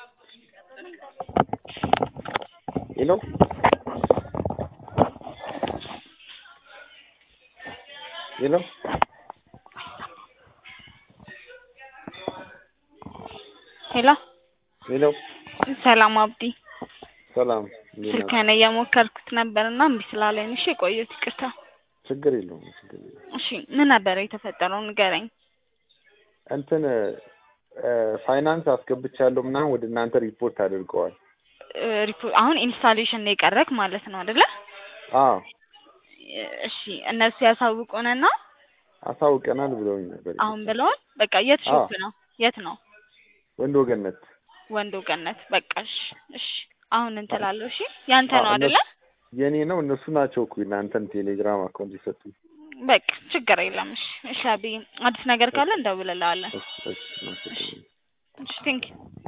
ሄሎ ሄሎ ሄሎ ሄሎ ሰላም አብዲ ሰላም እንዴት ናችሁ? ስልክህን እየሞከርኩት ነበር እና እምቢ ስላለኝ እሺ የቆየሁት ይቅርታ ችግር የለውም ችግር የለውም። እሺ ምን ነበረ የተፈጠረው ንገረኝ እንትን ፋይናንስ አስገብቻለሁ ምናምን ወደ እናንተ ሪፖርት አድርገዋል። እ ሪፖ- አሁን ኢንስታሌሽን ነው የቀረክ ማለት ነው አይደለ አዎ እሺ እነሱ ያሳውቁንና አሳውቀናል ብለውኝ ነበር። አሁን ብለውን በቃ የት አዎ። ሾፕ ነው የት ነው ወንድ ወገነት ወንዶ ገነት በቃ እሺ እሺ አሁን እንትላለሁ እሺ ያንተ አዎ፣ ነው አይደለ እነሱ- የኔ ነው እነሱ ናቸው እኮ እናንተን ቴሌግራም አካውንት የሰጡኝ። በቃ ችግር የለም እሺ እሺ አብይ አዲስ ነገር ካለ እንደውልልሃለን እሺ እሺ እሺ እሺ ቴንክ ዩ